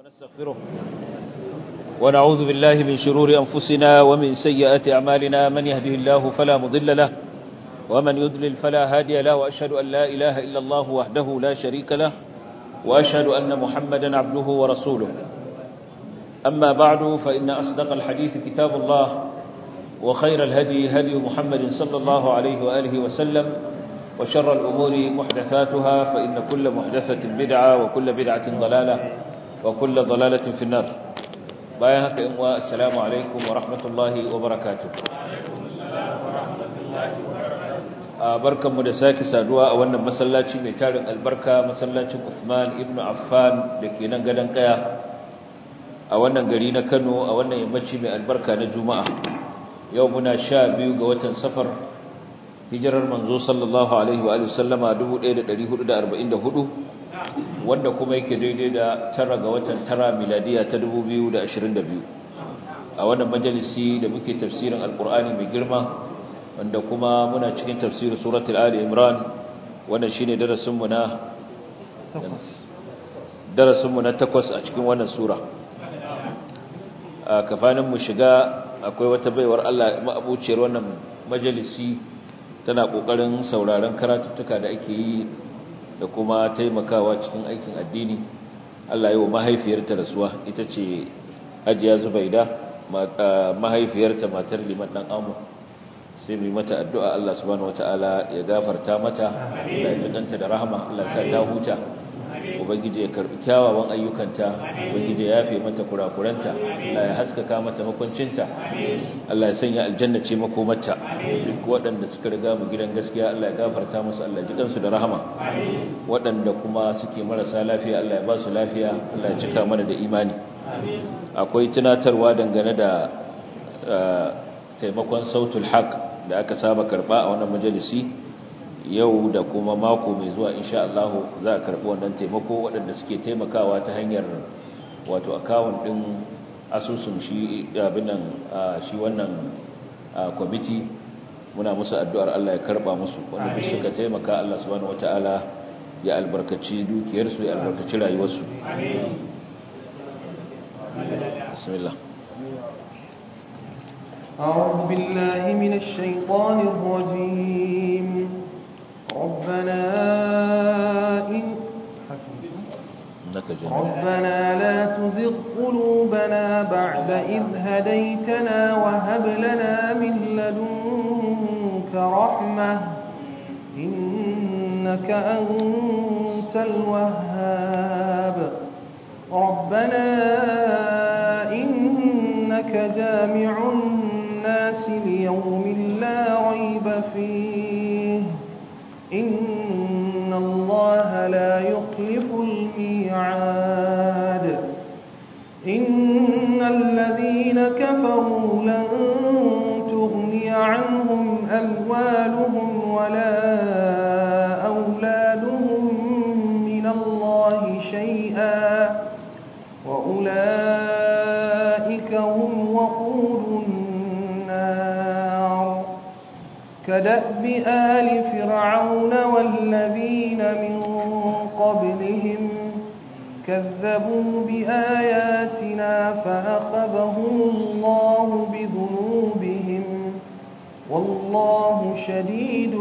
ونستغفره ونعوذ بالله من شرور أنفسنا ومن سيئات أعمالنا من يهده الله فلا مضل له ومن يضلل فلا هادي له وأشهد أن لا إله إلا الله وحده لا شريك له وأشهد أن محمدا عبده ورسوله أما بعد فإن أصدق الحديث كتاب الله وخير الهدي هدي محمد صلى الله عليه وآله وسلم وشر الأمور محدثاتها فإن كل محدثة بدعة وكل بدعة ضلالة وكل ضلالة في النار بايهك إمواء السلام عليكم ورحمة الله وبركاته barkan mu da sake saduwa a wannan masallaci mai tarin albarka masallacin Uthman ibn Affan da ke nan gadon kaya a wannan gari na Kano a wannan yammaci mai albarka na Juma'a yau muna sha biyu ga watan safar hijirar manzo sallallahu alaihi wa sallama 1444 wanda kuma yake daidai da tara ga watan tara miladiya ta 2022 a wannan majalisi da muke tafsirin alkur'ani mai girma wanda kuma muna cikin tafsirin suratul ali imran wannan shine darasin mu na darasin mu na takwas a cikin wannan sura a kafanin mu shiga akwai wata baiwar Allah ma'abuciyar wannan majalisi tana kokarin sauraron karatuttuka da ake yi da kuma taimakawa cikin aikin addini Allah yi wa mahaifiyarta rasuwa ita ce Hajiya Zubaida mahaifiyarta matar liman dan amu sai mu mata addu'a Allah subhanahu wataala ya gafarta mata Allah ya danta da rahama Allah ya sa ta huta ubangiji ya karbi kyawawan ayyukanta ubangiji ya yafe mata kurakuranta Allah ya haskaka mata makuncinta Allah ya sanya aljanna ce makomarta duk waɗanda suka riga mu gidan gaskiya Allah ya gafarta musu Allah ji kansu da rahama waɗanda kuma suke marasa lafiya Allah ya ba su lafiya Allah ya cika mana da imani akwai tunatarwa dangane da taimakon sautul haq da aka saba karba a wannan majalisi yau da kuma mako mai zuwa insha Allah za a karbi wannan taimako waɗanda suke taimakawa ta hanyar wato akawun ɗin asusun shi abin nan shi wannan kwamiti muna musu addu'ar Allah ya karba musu wanda duk suka taimaka Allah subhanahu wataala ya albarkaci dukiyarsu ya albarkaci rayuwarsu bismillah أعوذ بالله من الشيطان الرجيم ربنا إن ربنا لا تزغ قلوبنا بعد إذ هديتنا وهب لنا من لدنك رحمة إنك أنت الوهاب ربنا إنك جامع الناس ليوم لا ريب فيه إن الله لا يخلف الميعاد إن الذين كفروا لن تغني عنهم أموالهم ولا أولادهم من الله شيئا وأولئك هم وقود النار كدأب آل فرعون والذين من قبلهم كذبوا بآياتنا فأخذهم الله بذنوبهم والله شديد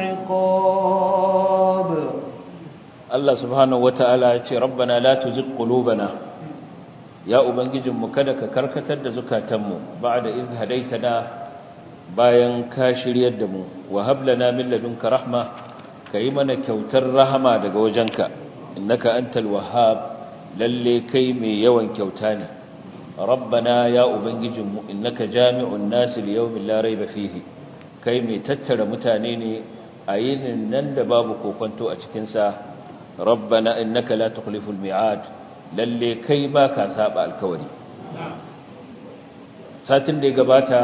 العقاب الله سبحانه وتعالى يقول ربنا لا تزغ قلوبنا يا ubangijinmu kada ka karkatar da zukatanmu ba'da idh hadaitana bayan ka shiryar da mu wa hablana min ladunka rahma kai mana kyautar rahama daga wajenka innaka antal wahhab lalle kai mai yawan kyauta ne rabbana ya ubangijinmu innaka jami'un nasi liyawmin la rayba fihi kai mai tattara mutane ne a yinin nan da babu kokonto a cikin sa rabbana innaka la tukhliful mi'ad lalle kai baka saba alkawari satin da ya gabata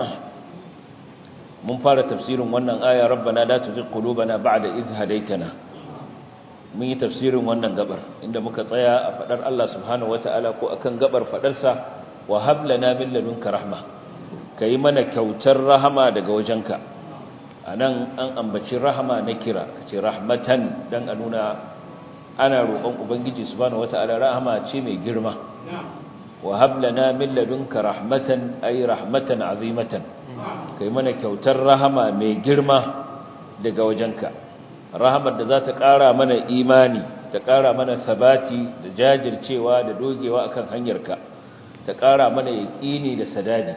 mun fara tafsirin wannan aya rabbana la tuzigh qulubana ba'da idh hadaytana mun yi tafsirin wannan gabar inda muka tsaya a fadar Allah subhanahu wataala ko akan gabar fadar sa wa hab lana min ladunka rahma kai mana kyautar rahama daga wajenka anan an ambaci rahama na kira kace rahmatan dan a nuna ana roƙon ubangiji subhanahu wata'ala rahama ce mai girma wa hab lana min ladunka rahmatan ay rahmatan azimatan kai mana kyautar rahama mai girma daga wajenka rahamar da za ta ƙara mana imani ta ƙara mana sabati da jajircewa da dogewa akan hanyarka ta ƙara mana yaƙini da sadadi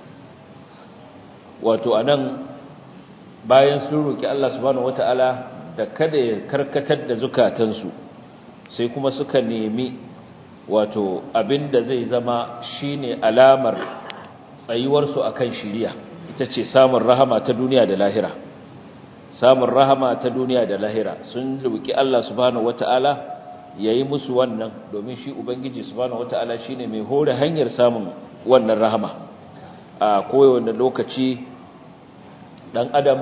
wato anan bayan sun roki Allah subhanahu wataala da kada ya karkatar da zukatansu sai kuma suka nemi wato abinda zai zama shine alamar tsayuwarsu akan shiriya ita ce samun rahama ta duniya da lahira samun rahama ta duniya da lahira sun roki Allah subhanahu wataala yayi musu wannan domin shi ubangiji subhanahu wataala shine mai hore hanyar samun wannan rahama a kowane lokaci dan adam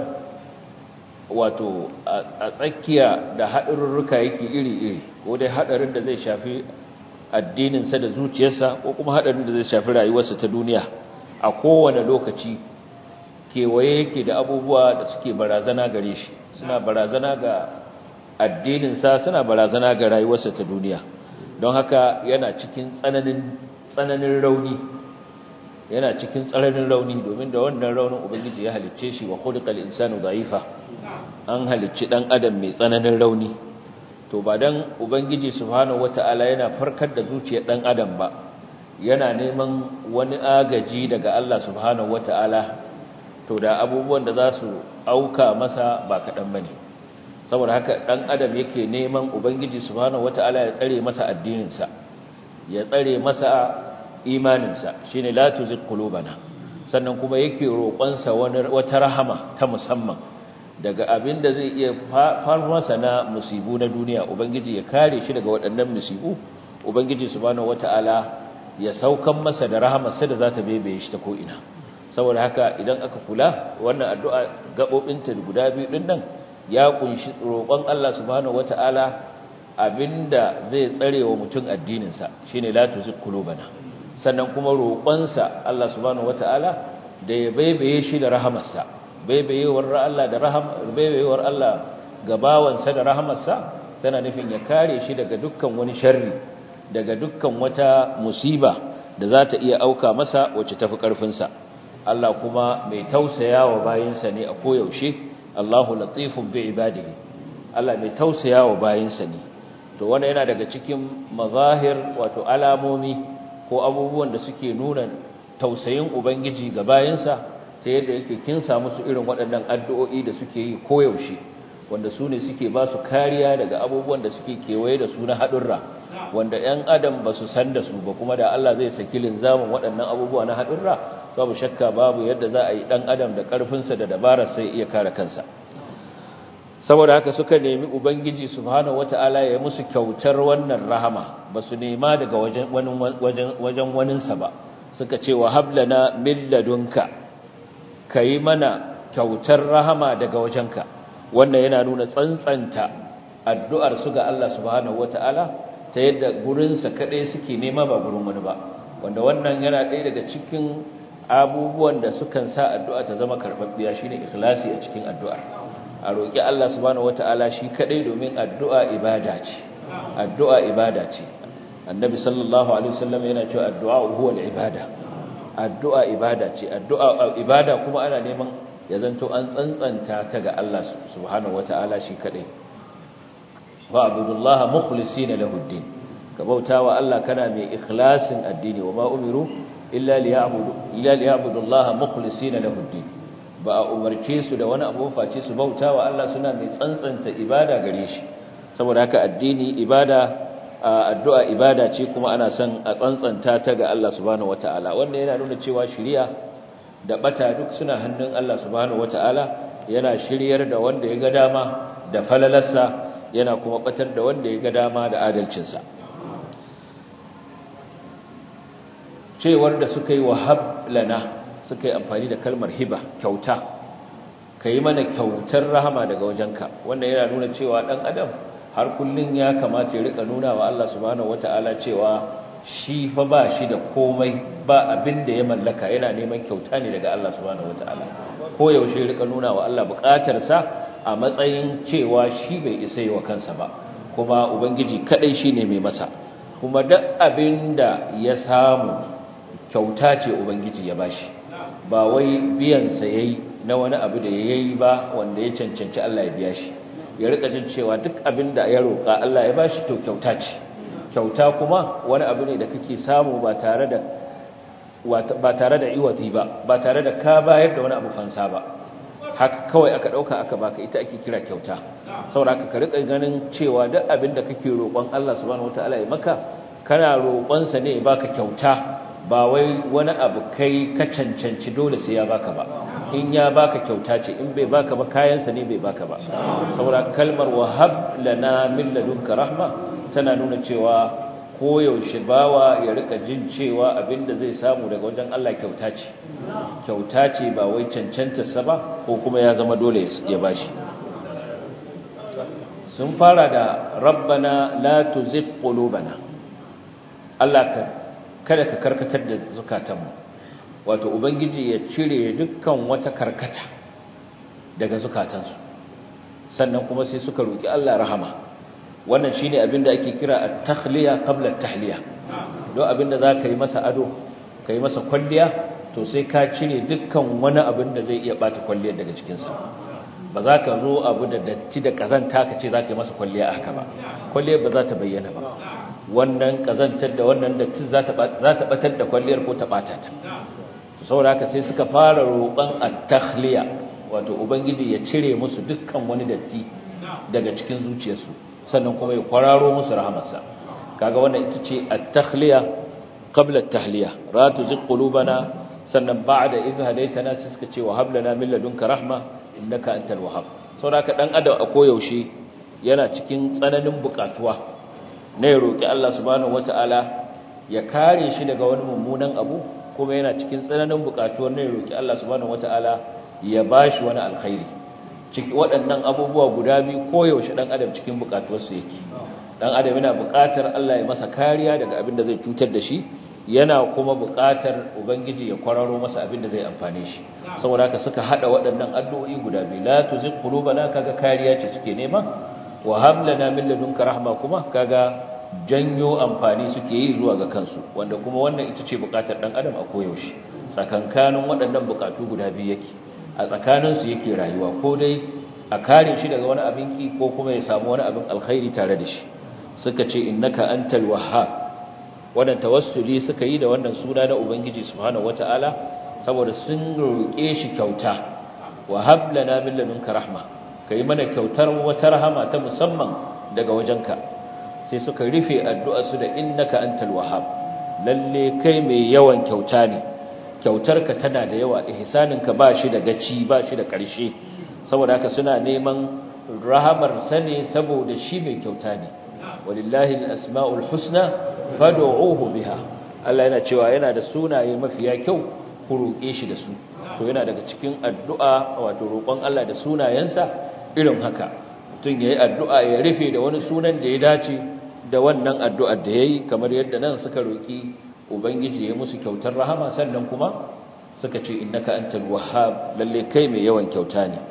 wato a tsakiya da haɗarurruka yake iri-iri ko dai haɗarin da zai shafi addininsa da zuciyarsa ko kuma haɗarin da zai shafi rayuwarsa ta duniya a kowane lokaci kewaye yake da abubuwa da suke barazana gare shi suna barazana ga addininsa suna barazana ga rayuwarsa ta duniya don haka yana cikin tsananin rauni yana cikin tsananin rauni domin da wannan raunin ubangiji ya halicce shi wa khuliqal insanu dha'ifa an halicci dan adam mai tsananin rauni to ba dan ubangiji subhanahu wataala yana farkar da zuciyar dan adam ba yana neman wani agaji daga Allah subhanahu wataala to da abubuwan da za su auka masa ba kadan bane saboda haka dan adam yake neman ubangiji subhanahu wataala ya tsare masa addinin sa ya tsare masa imaninsa shine la tuzigh qulubana sannan kuma yake roƙonsa wata rahama ta musamman daga abin da zai iya farmasa na musibu na duniya ubangiji ya kare shi daga waɗannan musibu ubangiji subhanahu wataala ya saukan masa da rahamarsa da za ta bebe shi ta ko'ina saboda haka idan aka kula wannan addu'a gaɓoɓinta guda biyu ɗin nan ya ƙunshi roƙon Allah subhanahu wataala abinda zai tsare wa mutum addininsa shine la tuzigh qulubana sannan kuma roƙonsa Allah subhanahu wataala da ya baibaye shi da rahamarsa baibayewar Allah da rahama baibayewar Allah ga bawansa da rahamarsa tana nufin ya kare shi daga dukkan wani sharri daga dukkan wata musiba da za ta iya auka masa wacce tafi karfinsa Allah kuma mai tausayawa bayinsa ne a koyaushe Allahu latifun bi ibadihi Allah mai tausayawa bayinsa ne to wannan yana daga cikin mazahir wato alamomi ko abubuwan da suke nuna tausayin ubangiji ga bayinsa ta yadda yake kin samu su irin waɗannan addu'o'i da suke yi koyaushe wanda su ne suke ba su kariya daga abubuwan da suke kewaye da su na haɗurra wanda ‘yan adam ba su san da su ba kuma da Allah zai saki linzamin waɗannan abubuwa na haɗurra babu shakka babu yadda za a yi ɗan adam da ƙarfinsa da dabarar sai iya kare kansa saboda haka suka nemi ubangiji subhanahu wata'ala ya musu kyautar wannan rahama ba su nema daga wajen waninsa ba suka ce wa hablana min ladunka ka yi mana kyautar rahama daga wajenka wannan yana nuna tsantsanta addu'ar su ga Allah subhanahu wata'ala ta yadda gurinsa kaɗai suke nema ba gurin wani ba wanda wannan yana ɗaya daga cikin abubuwan da sukan sa addu'a ta zama karɓaɓɓiya shine ikhlasi a cikin addu'ar a roƙi Allah subhanahu wata'ala shi kaɗai domin addu'a ibada ce addu'a ibada ce annabi sallallahu alaihi wasallam yana cewa addu'a huwa al-ibada addu'a ibada ce addu'a ibada kuma ana neman ya zanto an tsantsanta ta ga Allah subhanahu wata'ala shi kadai wa abudullaha mukhlisina lahu ad-din ka bautawa Allah kana mai ikhlasin addini wa ma umiru illa liya'budu illa liya'budullaha mukhlisina lahu ad-din ba a umarce su da wani abu face su bautawa Allah suna mai tsantsanta ibada gare shi saboda haka addini ibada addu'a ibada ce kuma ana son a tsantsanta ta ga Allah subhanahu wata'ala wannan yana nuna cewa shiriya da bata duk suna hannun Allah subhanahu wata'ala yana shiryar da wanda ya ga dama da falalarsa yana kuma batar da wanda ya ga dama da adalcinsa cewar da suka yi wahab lana suka yi amfani da kalmar hiba kyauta ka yi mana kyautar rahama daga wajenka wannan yana nuna cewa ɗan adam har kullun ya kamata ya rika nuna wa Allah subhanahu wata'ala cewa shi fa ba shi da komai ba abin da ya mallaka yana neman kyauta ne daga Allah subhanahu wata'ala ko yaushe ya rika nuna wa Allah bukatarsa a matsayin cewa shi bai isa yi wa kansa ba kuma ubangiji kadai shine mai masa kuma duk abinda ya samu kyauta ce ubangiji ya bashi ba wai biyan sa yayi na wani abu da yayi ba wanda ya cancanci Allah ya biya shi ya rika jin cewa duk abinda ya roka Allah ya bashi to kyauta ce kyauta kuma wani abu ne da kake samu ba tare da ba tare da iwati ba ba tare da ka bayar da wani abu fansa ba haka kawai aka dauka aka baka ita ake kira kyauta saboda ka rika ganin cewa duk abin da kake roƙon Allah subhanahu wataala ya maka kana roƙon sa ne ya baka kyauta ba wai wani abu kai ka cancanci dole sai ya baka ba in ya baka kyauta ce in bai baka ba kayan sa ne bai baka ba saboda kalmar wahab lana min ladunka rahma tana nuna cewa koyaushe bawa ya rika jin cewa abinda zai samu daga wajen Allah kyauta ce kyauta ce ba wai cancantarsa ba ko kuma ya zama dole ya bashi sun fara da rabbana la tuzigh qulubana Allah ka kada ka karkatar da zukatanmu wato ubangiji ya cire dukkan wata karkata daga zukatansu sannan kuma sai suka roki Allah rahama wannan shine abinda ake kira at-takhliya qabla at-tahliya don abinda zaka yi masa ado kai masa kwalliya to sai ka cire dukkan wani abin da zai iya bata kwalliyar daga cikin sa ba za ka zo abu da datti da kazanta ka ce zaka yi masa kwalliya haka ba kwalliyar ba za ta bayyana ba wannan kazantar da wannan datti za ta za ta batar da kwalliyar ko ta bata ta to saboda haka sai suka fara roƙon at-takhliya wato ubangiji ya cire musu dukkan wani datti daga cikin zuciyarsu sannan kuma ya kwararo musu rahamarsa kaga wannan ita ce at-takhliya qabla at-tahliya la tuzigh qulubana sannan ba'da idh hadaytana sai suka ce wa hab lana min ladunka rahma innaka antal wahhab saboda dan adam a koyaushe yana cikin tsananin bukatuwa ne ya roki Allah subhanahu wataala ya kare shi daga wani mummunan abu kuma yana cikin tsananin bukatuwar ne ya roki Allah subhanahu wataala ya bashi wani alkhairi ciki waɗannan abubuwa guda biyu koyaushe ɗan adam cikin buƙatuwarsu yake ɗan adam yana buƙatar Allah ya masa kariya daga abin da zai cutar da shi yana kuma buƙatar ubangiji ya kwararo masa abin da zai amfane shi saboda haka suka haɗa waɗannan addu'o'i guda biyu la tuzigh qulubana kaga kariya ce suke nema wa hab lana min ladunka rahma kuma kaga janyo amfani suke yi zuwa ga kansu wanda kuma wannan ita ce buƙatar ɗan adam a koyaushe tsakankanin waɗannan buƙatu guda biyu yake a tsakaninsu yake rayuwa ko dai a kare shi daga wani abin ki ko kuma ya samu wani abin alkhairi tare da shi suka ce innaka antal wahhab wannan tawassuli suka yi da wannan suna na ubangiji subhanahu wataala saboda sun roƙe shi kyauta wa hab lana min ladunka rahma kai mana kyautar wata rahama ta musamman daga wajenka sai suka rufe addu'a su da innaka antal wahhab lalle kai mai yawan kyauta ne kyautarka tana da yawa ihsaninka ba shi da gaci ba shi da ƙarshe saboda haka suna neman rahamar sane saboda shi mai kyauta ne walillahi al-asma'ul husna fad'uuhu biha Allah yana cewa yana da sunaye mafiya kyau ku roƙe shi da su to yana daga cikin addu'a wato roƙon Allah da sunayensa irin haka mutum yayi addu'a ya rufe da wani sunan da ya dace da wannan addu'ar da yayi kamar yadda nan suka roƙi ubangiji ya musu kyautar rahama sannan kuma suka ce innaka antal wahhab lalle kai mai yawan kyauta ne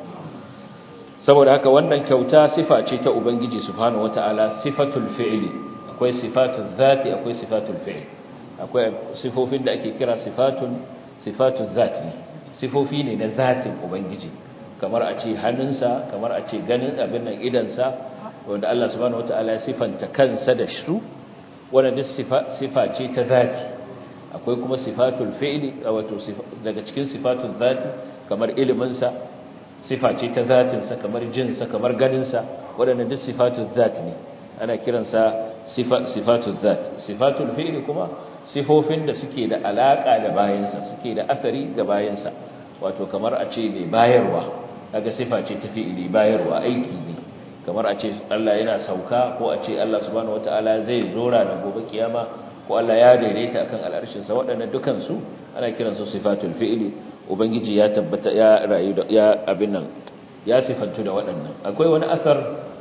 saboda haka wannan kyauta sifa ce ta ubangiji subhanahu wataala sifatul fi'li akwai sifatul zati akwai sifatul fi'l akwai sifofin da ake kira sifatun sifatul zati sifofi ne na zatin ubangiji kamar a ce hannunsa kamar a ce ganin abin nan idansa wanda Allah subhanahu wataala ya sifanta kansa da su wannan duk sifa ce ta zati akwai kuma sifatul fi'li wato daga cikin sifatul zati kamar ilimin sa sifa ce ta zatin sa kamar jin sa kamar ganin sa wadannan duk sifatul zati ne ana kiransa sifa sifatul zat sifatul fi'li kuma sifofin da suke da alaka da bayansa suke da asari ga bayansa wato kamar a ce mai bayarwa kaga sifa ce ta fi'li bayarwa aiki ne kamar a ce Allah yana sauka ko a ce Allah subhanahu wataala zai zora da gobe kiyama ko Allah ya daidaita akan al'arshin sa waɗannan dukan su ana kiran su sifatul fi'li ubangiji ya tabbata ya rayu da ya abin nan ya sifantu da waɗannan akwai wani asar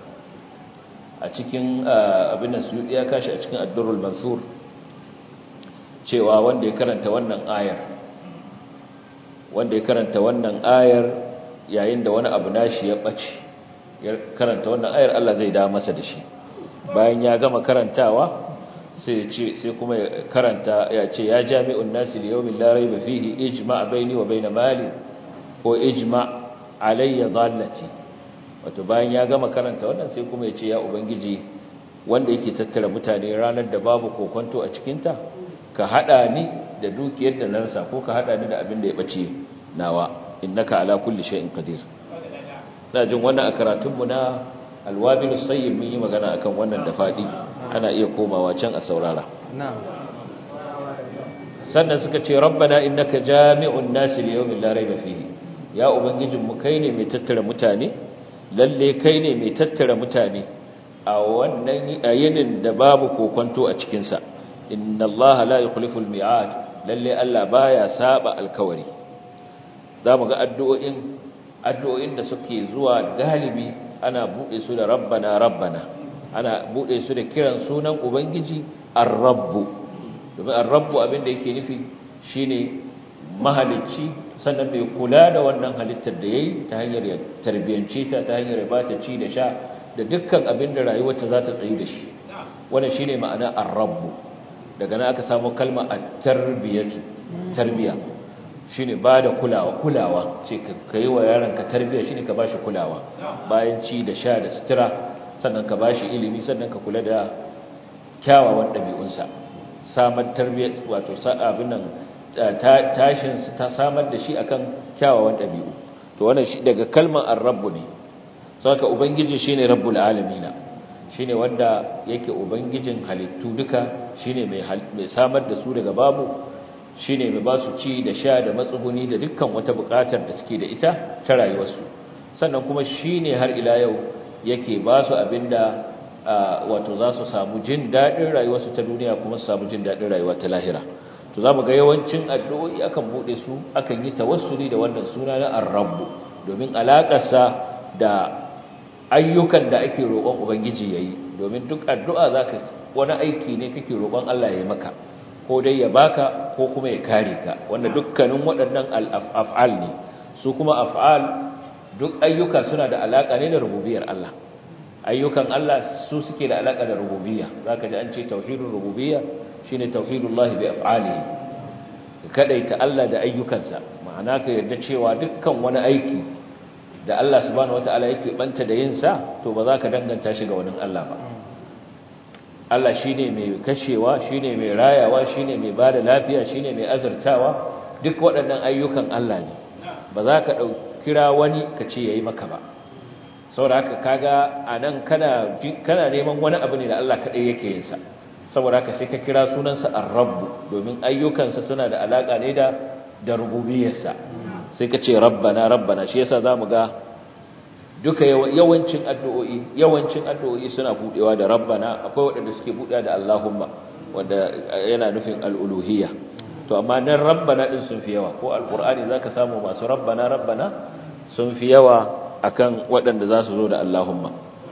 a cikin abin nan su ya kashi a cikin ad-durrul mansur cewa wanda ya karanta wannan ayar wanda ya karanta wannan ayar yayin da wani abu nashi ya bace ya karanta wannan ayar Allah zai dawo masa da shi bayan ya gama karantawa sai ce sai kuma ya karanta ya ce ya jami'un nasi li yawmin la rayba fihi ijma' baini wa baina mali ko ijma' alayya dhallati wato bayan ya gama karanta wannan sai kuma ya ce ya ubangiji wanda yake tattara mutane ranar da babu kokonto a cikin ta ka hada ni da dukiyar da na rasa ko ka hada ni da abin da ya bace nawa innaka ala kulli shay'in qadir ina jin wannan a karatunmu na alwabilus sayyib mun yi magana akan wannan da fadi ana iya komawa can a saurara sannan suka ce rabbana innaka jami'un nasi liyawmin la rayba fihi ya ubangijin mu kai ne mai tattara mutane lalle kai ne mai tattara mutane a wannan ayinin da babu kokonto a cikin sa inna allaha la yukhlifu al-mi'ad lalle Allah baya saba alkawari zamu ga addu'o'in addu'o'in da suke zuwa galibi ana bude su da rabbana rabbana ana bude su da kiran sunan ubangiji ar-rabbu domin ar-rabbu abin da yake nufi shine mahalicci sannan mai kula da wannan halittar da yayi ta hanyar ya tarbiyance ta ta hanyar ya bata ci da sha da dukkan abin da rayuwarta za ta tsayi da shi wannan shine ma'ana ar-rabbu daga nan aka samu kalma at-tarbiyatu tarbiya shine bada kulawa kulawa ce ka yi wa yaron ka tarbiya shine ka bashi kulawa bayan ci da sha da sutura sannan ka bashi ilimi sannan ka kula da kyawawan ɗabi'unsa samar tarbiyyar wato abin nan tashin ta samar da shi akan kyawawan ɗabi'u to wannan shi daga kalmar ar-rabbu ne saboda ubangiji shine rabbul alamin shine wanda yake ubangijin halittu duka shine mai mai samar da su daga babu shine mai ba su ci da sha da matsuguni da dukkan wata buƙatar da suke da ita ta rayuwarsu sannan kuma shine har ila yau yake ba su abinda wato za su samu jin daɗin rayuwarsu ta duniya kuma su samu jin daɗin rayuwa ta lahira to za mu ga yawancin addu'o'i akan buɗe su akan yi tawassuli da wannan suna na ar-rabbu domin alaƙarsa da ayyukan da ake roƙon ubangiji yayi domin duk addu'a zaka wani aiki ne kake roƙon Allah ya yi maka ko dai ya baka ko kuma ya kare ka wanda dukkanin waɗannan al-af'al ne su kuma af'al duk ayyuka suna da alaka ne da rububiyar Allah ayyukan Allah su suke da alaka da rububiyya zaka ji an ce tauhidul rububiyya shine tauhidullah bi af'alihi kadaita Allah da ayyukansa ma'ana ka yarda cewa dukkan wani aiki da Allah subhanahu wataala yake banta da yin sa to ba za ka danganta shi ga wani Allah ba Allah shine mai kashewa shine mai rayawa shine mai bada lafiya shine mai azurtawa duk waɗannan ayyukan Allah ne ba za ka kira wani ka ce yayi maka ba saboda haka kaga anan kana kana neman wani abu ne da Allah kadai yake yin sa saboda haka sai ka kira sunansa ar-rabb domin ayyukansa suna da alaka ne da da rububiyarsa sai ka ce rabbana rabbana shi yasa zamu ga duka yawancin addu'o'i yawancin addu'o'i suna budewa da rabbana akwai waɗanda suke budewa da allahumma wanda yana nufin al-uluhiyya to amma nan rabbana din sun fi yawa ko alqur'ani zaka samu masu rabbana rabbana sun fi yawa akan waɗanda za su zo da allahumma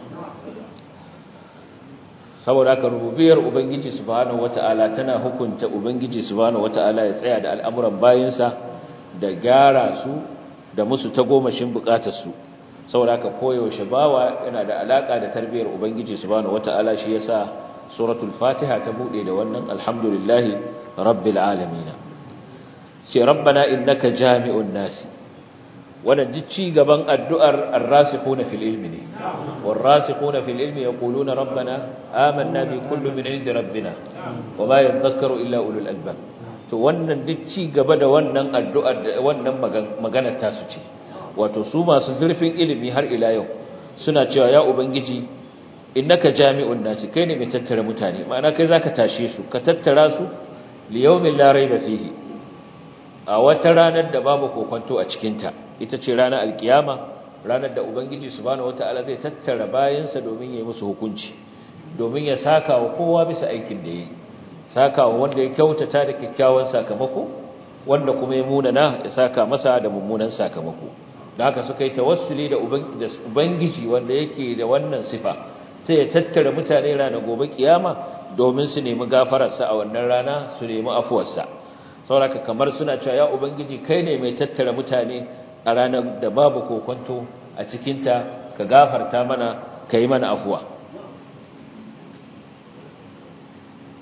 saboda haka rububiyar ubangiji subhanahu wata'ala tana hukunta ubangiji subhanahu wata'ala ya tsaya da al'amuran bayinsa da gyara su da musu tagomashin bukatar su saboda haka koyaushe bawa yana da alaka da tarbiyar ubangiji subhanahu wata'ala shi yasa suratul fatiha ta bude da wannan alhamdulillahi rabbil alamin ce rabbana innaka jami'un nasi wannan duk ci gaban addu'ar ar-rasikhuna fil ilmi ne war-rasikhuna fil ilmi yaquluna rabbana amanna bi kulli min 'indi rabbina wama yadhakkaru illa ulul albab to wannan duk ci gaba da wannan addu'ar da wannan maganar ta su ce wato su masu zurfin ilimi har ila yau suna cewa ya ubangiji innaka jami'un nasi kai ne mai tattara mutane ma'ana kai zaka tashe su ka tattara su li yawmin la rayba fihi a wata ranar da babu kokonto a cikinta ita ce ranar alkiyama ranar da ubangiji subhanahu wataala zai tattara bayansa domin ya yi musu hukunci domin ya saka wa kowa bisa aikin da yayi saka wa wanda ya kyautata da kyakkyawan sakamako wanda kuma ya munana ya saka masa da mummunan sakamako da haka suka yi tawassuli da ubangiji wanda yake da wannan sifa sai ya tattara mutane ranar gobe kiyama domin su nemi gafararsa a wannan rana su nemi afuwarsa sauraka kamar suna cewa ya ubangiji kai ne mai tattara mutane a ranar da babu kokonto a cikinta ka gafarta mana ka yi mana afuwa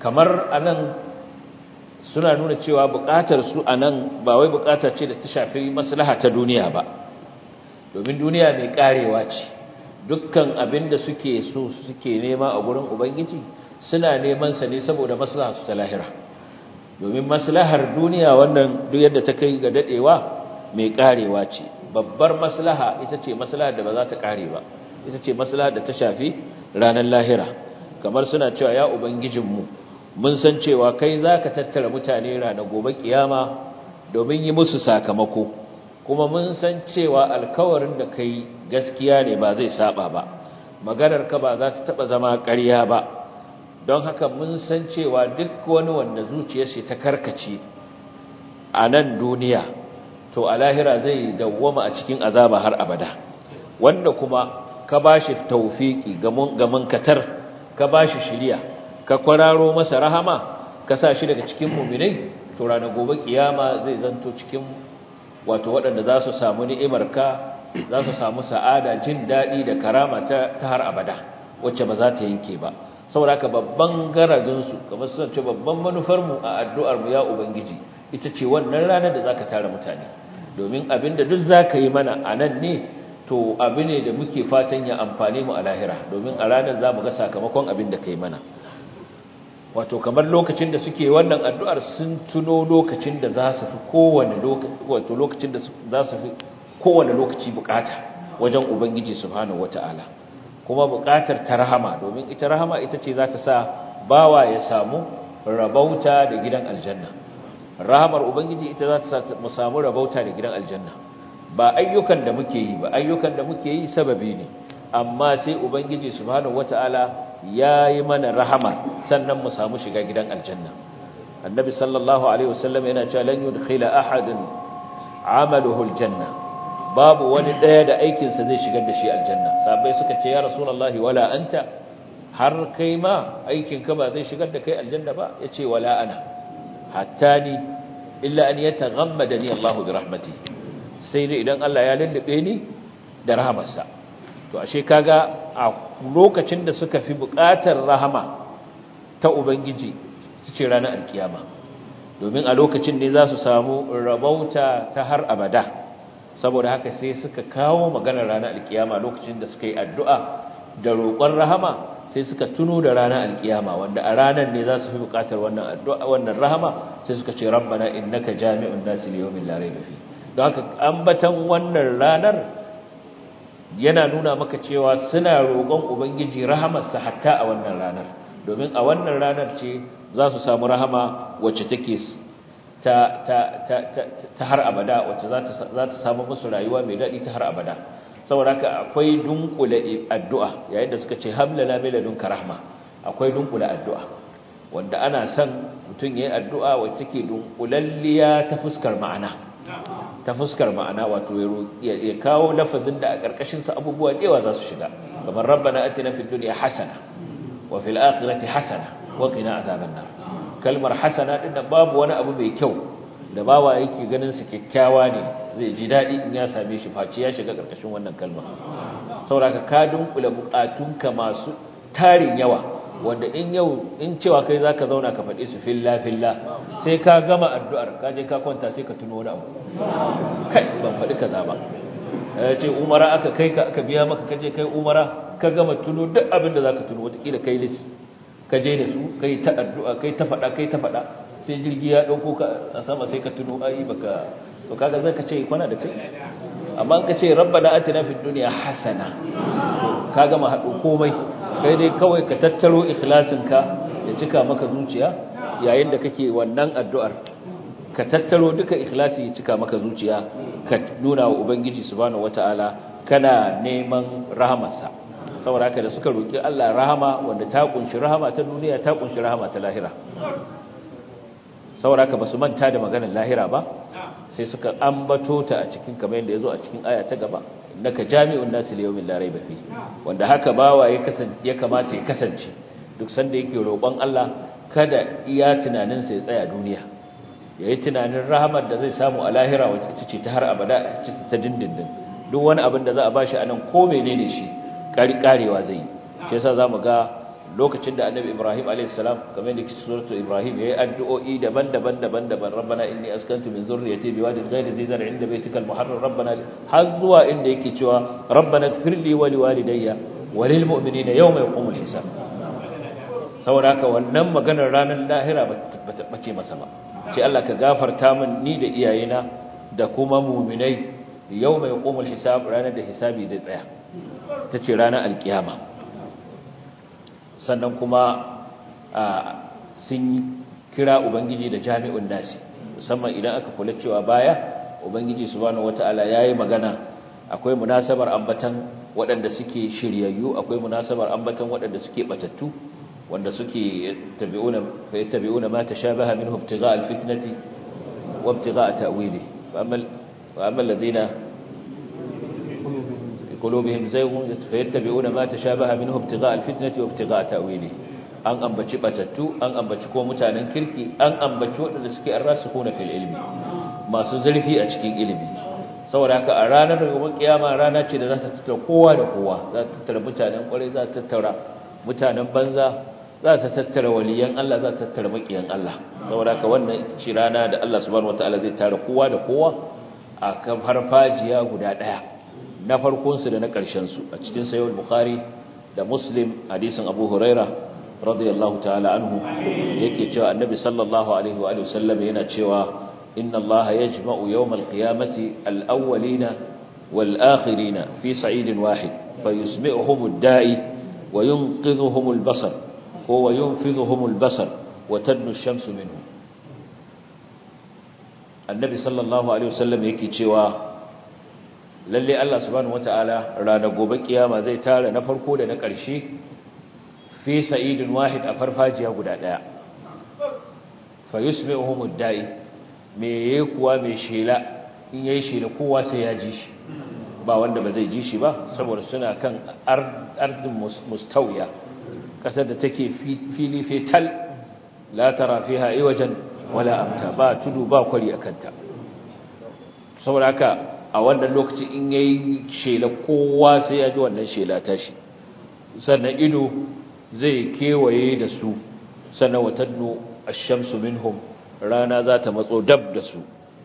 kamar anan suna nuna cewa buƙatar su anan ba wai buƙata ce da ta shafi maslaha ta duniya ba domin duniya mai karewa ce dukkan abin da suke so suke nema a gurin ubangiji suna neman sa ne saboda maslaha su ta lahira domin maslahar duniya wannan duk yadda ta kai ga dadewa mai karewa ce babbar maslaha ita ce maslahar da ba za ta kare ba ita ce maslahar da ta shafi ranar lahira kamar suna cewa ya ubangijinmu mun san cewa kai za ka tattara mutane ranar gobe kiyama domin yi musu sakamako kuma mun san cewa alkawarin da kai gaskiya ne ba zai saba ba maganar ka ba za ta taba zama ƙarya ba don haka mun san cewa duk wani wanda zuciyarsa ta karkace a nan duniya to a lahira zai dawwama a cikin azaba har abada wanda kuma ka bashi tawfiki ga munkatar ka bashi shiriya ka kwararo masa rahama ka sa shi daga cikin mu'minai to ranar gobe kiyama zai zanto cikin wato waɗanda za su samu ni'imarka za su samu sa'ada jin daɗi da karama ta har abada wacce ba za ta yanke ba saboda haka babban garadinsu kamar suna ce babban manufarmu a addu'armu ya ubangiji ita ce wannan ranar da za ka tara mutane domin abin da duk za ka yi mana a nan ne to abu ne da muke fatan ya amfane mu a lahira domin a ranar za mu ga sakamakon abin da ka yi mana wato kamar lokacin da suke wannan addu'ar sun tuno lokacin da za su fi kowane lokaci wato lokacin da za su fi kowane lokaci bukata wajen ubangiji subhanahu wataala kuma bukatar ta rahama domin ita rahama ita ce za ta sa bawa ya samu rabauta da gidan aljanna rahamar ubangiji ita za ta sa mu samu rabauta da gidan aljanna ba ayyukan da muke yi ba ayyukan da muke yi sababi ne amma sai ubangiji subhanahu wataala ya yi mana rahama sannan mu samu shiga gidan aljanna annabi sallallahu alaihi wasallam yana cewa lan yudkhila ahadun amaluhu aljanna babu wani daya da aikinsa zai shigar da shi aljanna sahabbai suka ce ya rasulullahi wala anta har kai ma aikinka ba zai shigar da kai aljanna ba yace wala ana hatta ni illa an yataghammadani Allah bi rahmatihi sai dai idan Allah ya lullube ni da rahamarsa to ashe kaga a lokacin da suka fi buƙatar rahama ta ubangiji suke ranar alkiyama domin a lokacin ne za su samu rabauta ta har abada saboda haka sai suka kawo maganar ranar alkiyama lokacin da suka yi addu'a da roƙon rahama sai suka tuno da ranar alkiyama wanda a ranar ne za su fi buƙatar wannan addu'a wannan rahama sai suka ce rabbana innaka jami'un nasi liyawmin la rayba fi don haka ambatan wannan ranar yana nuna maka cewa suna roƙon ubangiji rahamarsa hatta a wannan ranar domin a wannan ranar ce za su samu rahama wacce take ta ta ta ta har abada wacce za ta za ta samu musu rayuwa mai daɗi ta har abada saboda haka akwai dunkule addu'a yayin da suka ce hamlana mai ladunka rahma akwai dunkule addu'a wanda ana son mutum yayin addu'a wacce take dunkulalliya ta fuskar ma'ana ta fuskar ma'ana wato ya kawo lafazin da a ƙarƙashin sa abubuwa da yawa za su shiga kamar rabbana atina fid dunya hasana wa fil akhirati hasana wa qina azaban nar kalmar hasana din da babu wani abu mai kyau da bawa yake ganin sa kyakkyawa ne zai ji dadi in ya same shi face ya shiga ƙarƙashin wannan kalma saboda ka dunkula bukatunka masu tarin yawa wanda in yau in cewa kai zaka zauna ka faɗi su filla filla sai ka gama addu'ar ka je ka kwanta sai ka tuno wani abu kai ban faɗi kaza ba ce umara aka kai ka aka biya maka kaje kai umara ka gama tuno duk abin da zaka tuno wataƙila kai lis ka je da su kai ta addu'a kai ta faɗa kai ta faɗa sai jirgi ya ɗauko ka a sama sai ka tuno ai baka to kaga zai ka ce kwana da kai amma in ka ce rabbana atina fid dunya hasana ka gama haɗo komai kai dai kawai ka tattaro ikhlasinka ya cika maka zuciya yayin da kake wannan addu'ar ka tattaro duka ikhlasi ya cika maka zuciya ka nuna wa ubangiji subhanahu wataala kana neman rahamarsa saboda haka da suka roki Allah rahama wanda ta kunshi rahama ta duniya ta kunshi rahama ta lahira saboda haka basu manta da maganar lahira ba sai suka ambato ta a cikin kamar yadda yazo a cikin aya ta gaba innaka jami'un nasi liyawmin la rayba fi wanda haka bawa ya kasance ya kamata ya kasance duk sanda yake roƙon Allah kada iya tunanin sa ya tsaya duniya yayi tunanin rahamar da zai samu a lahira wacce ce ta har abada ta dindindin duk wani abin da za a bashi anan ko menene shi kari karewa zai yi shi yasa zamu ga lokacin da annabi ibrahim a.s. kamar da kici suratul ibrahim ya yi addu'o'i daban-daban daban-daban rabbana inni askantu min zurriyati biwadin ghayri dhi zar'in inda baytikal muharram rabbana har zuwa inda yake cewa rabbana ighfir li wa liwalidayya wa lil mu'minina yawma yaqumul hisab saboda haka wannan maganar ranar lahira ba ta bace masa ba ce Allah ka gafarta min ni da iyayena da kuma mu'minai yawma yaqumul hisab ranar da hisabi zai tsaya tace ranar alkiyama sannan kuma sun kira ubangiji da jami'un nasi musamman idan aka kula cewa baya ubangiji subhanahu wataala yayi magana akwai munasabar ambatan waɗanda suke shiryayyu akwai munasabar ambatan waɗanda suke batattu wanda suke tabi'una fa yattabi'una ma tashabaha minhu ibtigha'a alfitnati wa ibtigha'a ta'wili wa amma wa amma alladhina قلوبهم زيغ فيتبعون ما تشابه منه ابتغاء الفتنة وابتغاء تأويله an ambaci batattu an ambaci ko mutanen kirki an ambaci waɗanda suke arrasikuna fil ilmi masu zurfi a cikin ilimi saboda haka a ranar gobe kiyama rana ce da za ta tattara kowa da kowa za ta tattara mutanen kwarai za ta tattara mutanen banza za ta tattara waliyan Allah za ta tattara makiyan Allah saboda haka wannan ita ce rana da Allah subhanahu wataala zai tara kowa da kowa a kan farfajiya guda ɗaya na farkonsu da na ƙarshensu a cikin sayar bukhari da muslim hadisin abu huraira radiyallahu ta'ala anhu yake cewa annabi sallallahu alaihi wa sallam yana cewa inna Allah yajma'u yawmal qiyamati al-awwalina wal akhirina fi sa'idin wahid fayusmi'uhum ad-da'i wa yunqidhuhum al-basar wa yunfidhuhum al-basar wa tadnu ash-shamsu minhum annabi sallallahu alaihi wa sallam yake cewa lalle Allah subhanahu wataala ranar gobe kiyama zai tara na farko da na ƙarshe fi sa'idin wahid a farfajiya guda daya fa yusmi'uhum ad-da'i me yayi kuwa me shela in yayi shela kowa sai ya ji shi ba wanda ba zai ji shi ba saboda suna kan ardin mustawiya kasar da take fili fetal la tara fiha iwajan wala amta ba tudu ba kwari akanta saboda haka a wannan lokaci in yayi shela kowa sai ya ji wannan shela tashi sannan ido zai kewaye da su sannan watannu ash-shamsu minhum rana za ta matso dab da su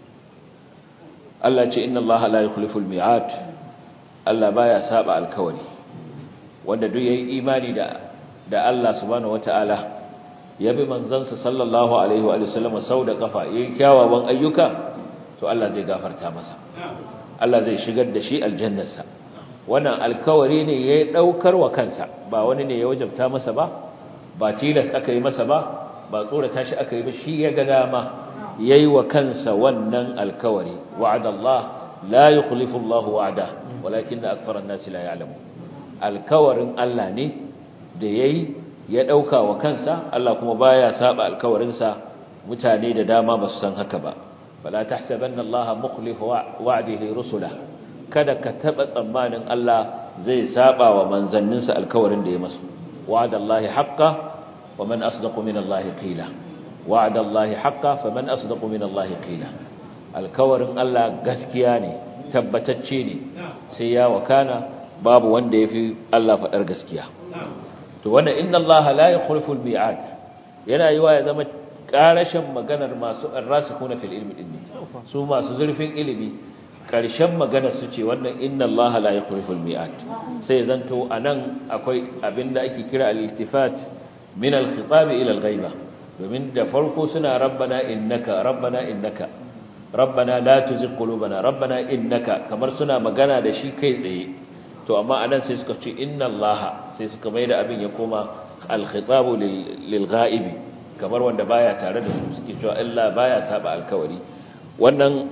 Allah ce inna Allah la yukhlifu al-mi'ad Allah baya saba alkawari wanda duk yayi imani da da Allah subhanahu wataala ya bi manzansa sallallahu alaihi wa sallam sau da kafa yayin kyawawan ayyuka to Allah zai gafarta masa Allah zai shigar da shi aljannarsa wannan alkawari ne ya daukar wa kansa ba wani ne ya wajabta masa ba ba tilas aka yi masa ba ba tsorata shi aka yi ba shi ya ga dama yayi wa kansa wannan alkawari wa'adallah la yukhlifu Allahu wa'da walakin akthara an-nasi la ya'lamu alkawarin Allah ne da yayi ya dauka wa kansa Allah kuma baya saba alkawarinsa mutane da dama ba su san haka ba fala tahsabanna allaha mukhlifu wa'dihi rusula kada ka taba tsammanin Allah zai saba wa manzanninsa alkawarin da ya masu wa'dallahi haqqan wa man asdaqu min allahi qila wa'dallahi haqqan faman asdaqu min allahi qila alkawarin Allah gaskiya ne tabbatacce ne sai ya wakana babu wanda yafi Allah fadar gaskiya to wannan inna allaha la yukhlifu al-mi'ad yana yiwa ya zama karashin maganar masu arrasikuna fil ilmi din ne su masu zurfin ilimi karshen maganar su ce wannan inna Allah la yukhlifu al-mi'ad sai zanto anan akwai abinda ake kira al-iltifat min al-khitab ila al-ghaiba domin da farko suna rabbana innaka rabbana innaka rabbana la tuzigh qulubana rabbana innaka kamar suna magana da shi kai tsaye to amma anan sai suka ce inna Allah sai suka maida abin ya koma al-khitab lil-ghaibi kamar wanda baya tare da su suke cewa Allah baya saba alkawari wannan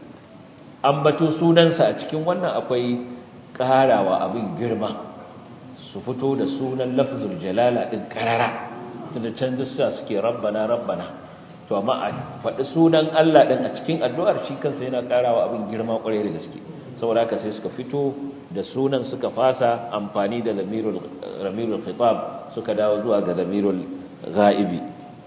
ambato sunansa a cikin wannan akwai karawa abin girma su fito da sunan lafzul jalala din karara tunda can dussa suke rabbana rabbana to amma a faɗi sunan Allah din a cikin addu'ar shi kansa yana karawa abin girma kwarai da gaske saboda haka sai suka fito da sunan suka fasa amfani da lamirul ramirul khitab suka dawo zuwa ga lamirul ghaibi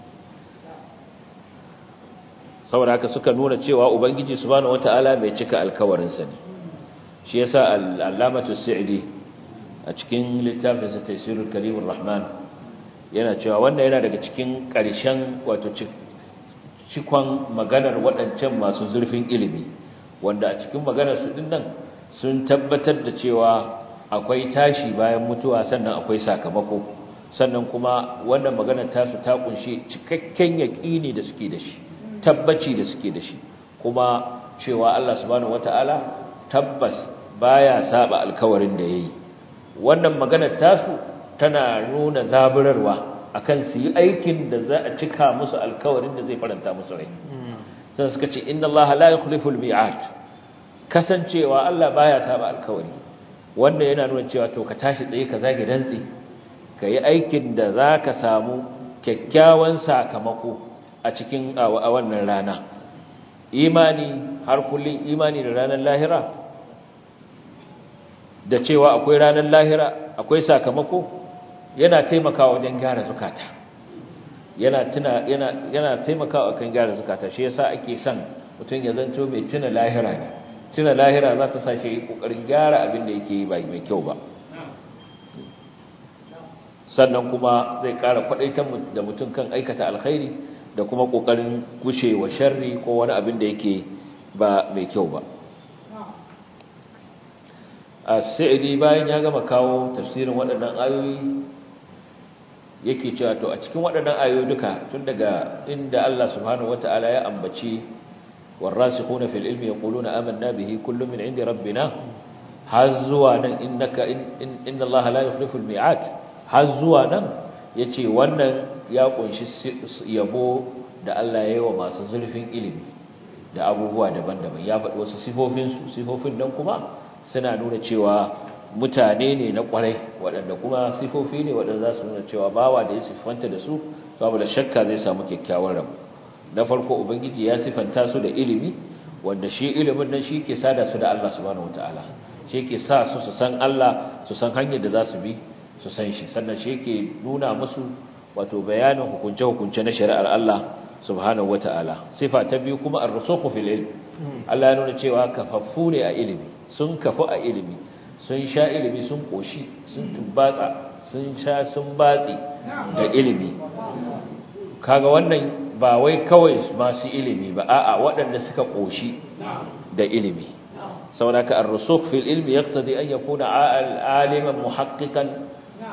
saboda haka suka nuna cewa ubangiji subhanahu wataala mai cika alkawarinsa ne shi yasa al-allamatu sa'idi a cikin littafin sa tafsirul karimur rahman yana cewa wannan yana daga cikin ƙarshen wato cikon maganar waɗancan masu zurfin ilimi wanda a cikin maganar su din nan sun tabbatar da cewa akwai tashi bayan mutuwa sannan akwai sakamako sannan kuma wannan maganar tasu ta kunshi cikakken yaƙini da suke da shi tabbaci da suke da shi kuma cewa Allah subhanahu wataala tabbas baya saba alkawarin da yayi wannan maganar tasu tana nuna zaburarwa akan su yi aikin da za a cika musu alkawarin da zai faranta musu rai sai suka ce inna Allah la yukhlifu al-mi'ad kasancewa Allah baya saba alkawari wanda yana nuna cewa to ka tashi tsaye ka zage dantsi ka yi aikin da za ka samu kyakkyawan sakamako a cikin a wannan rana imani har kullum imani da ranar lahira da cewa akwai ranar lahira akwai sakamako yana taimakawa wajen gyara zukata yana tuna yana yana taimakawa kan gyara zukata shi yasa ake son mutum ya zanto mai tuna lahira ne tuna lahira za ta sa shi kokarin gyara abin da yake yi ba mai kyau ba sannan kuma zai ƙara kwadaitar da mutum kan aikata alkhairi da kuma kokarin gushewa sharri ko wani abin da yake ba mai kyau ba as-sa'idi bayan ya gama kawo tafsirin waɗannan ayoyi yake cewa to a cikin waɗannan ayoyi duka tun daga inda Allah subhanahu wata'ala ya ambaci warasikhuna fil ilmi yaquluna amanna bihi kullun min indi rabbina har zuwa nan innaka inna Allah la yukhlifu al mi'ad har zuwa nan yace wannan ya kunshi yabo da Allah ya yi wa masu zurfin ilimi da abubuwa daban-daban ya faɗi wasu sifofin su sifofin nan kuma suna nuna cewa mutane ne na kwarai waɗanda kuma sifofi ne waɗanda za su nuna cewa bawa da ya siffanta da su babu da shakka zai samu kyakkyawar rabu na farko ubangiji ya siffanta su da ilimi wanda shi ilimin nan shi ke sada su da Allah subhanahu wataala shi ke sa su su san Allah su san hanyar da za su bi su san shi sannan shi ke nuna musu wato bayanin hukunce-hukunce na shari'ar Allah subhanahu wataala sifa ta biyu kuma ar-rusukhu fil ilm Allah ya nuna cewa kafaffu ne a ilimi sun kafu a ilimi sun sha ilimi sun koshi sun tumbatsa sun sha sun batsi da ilimi kaga wannan ba wai kawai masu ilimi ba a'a waɗanda suka koshi da ilimi saboda ar-rusukh fil ilmi yaqtadi an yakuna aliman muhaqqiqan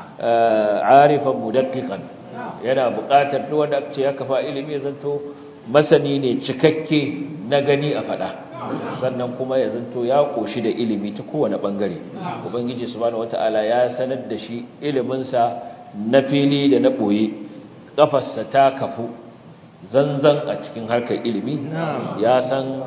arifan mudaqqiqan yana buƙatar duk wanda ce ya kafa ilimi ya zanto masani ne cikakke na gani a fada sannan kuma ya zanto ya koshi da ilimi ta kowane bangare ubangiji subhanahu wataala ya sanar da shi iliminsa na fili da na boye kafarsa ta kafu zanzan a cikin harkar ilimi ya san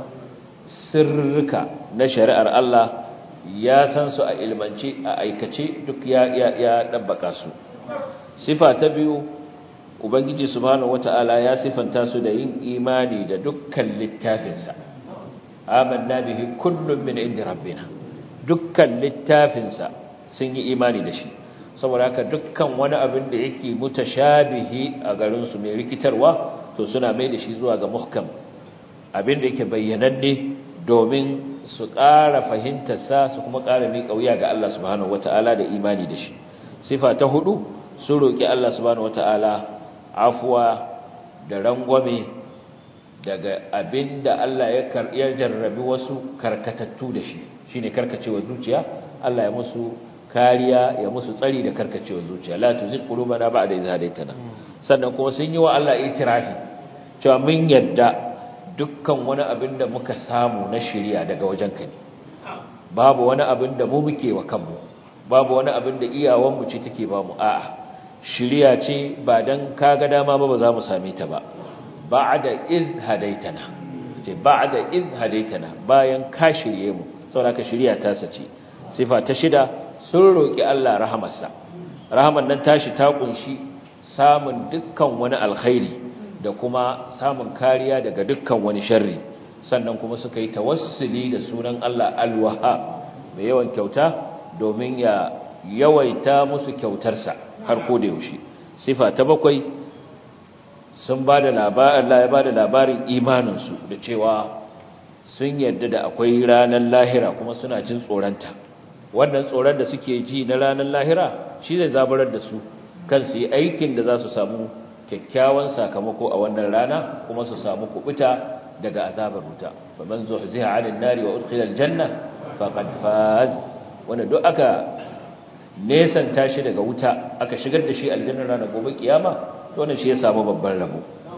sirrika na shari'ar Allah ya san su a ilmance a aikace duk ya ya ya dabbaka su sifa ta biyu ubangiji subhanahu wataala ya sifanta su da yin imani da dukkan littafinsa amanna bihi kullun min indi rabbina dukkan littafinsa sun yi imani da shi saboda haka dukkan wani abin da yake mutashabihi a garin su mai rikitarwa to suna mai da shi zuwa ga muhkam abin da yake bayyananne domin su ƙara fahimtar sa su kuma ƙara miƙa wuya ga Allah subhanahu wataala da imani da shi sifa ta hudu sun roki Allah subhanahu wataala afuwa da rangwame daga abinda Allah ya jarrabi wasu karkatattu da shi shine karkacewa zuciya Allah ya musu kariya ya musu tsari da karkacewa zuciya la tuzigh qulubana ba'da idh hadaytana sannan kuma sun yi wa Allah itirafi cewa mun yadda dukkan wani abin da muka samu na shari'a daga wajenka ne babu wani abin da mu muke wa kanmu babu wani abin da iyawanmu ce take ba mu a'a shiriya ce ba dan kaga dama ba ba za mu same ta ba ba'da iz hadaitana ce ba'da iz hadaitana bayan ka shirye mu saboda ka shiriya ta sace sifa ta shida sun roki Allah rahamarsa rahaman nan tashi ta kunshi samun dukkan wani alkhairi da kuma samun kariya daga dukkan wani sharri sannan kuma suka yi tawassuli da sunan Allah al-Wahhab mai yawan kyauta domin ya yawaita musu kyautarsa har ko da yaushe sifa ta bakwai sun bada labarin Allah ya bada labarin imaninsu da cewa sun yarda da akwai ranar lahira kuma suna jin tsoronta wannan tsoron da suke ji na ranar lahira shi zai zabarar da su kan su yi aikin da za su samu kyakkyawan sakamako a wannan rana kuma su samu kubuta daga azabar wuta faman zuhziha 'anil nari wa udkhila aljanna faqad faz wanda duk aka nesanta shi daga wuta aka shigar da shi aljannar ranar gobe kiyama to wannan shi ya samu babban rabo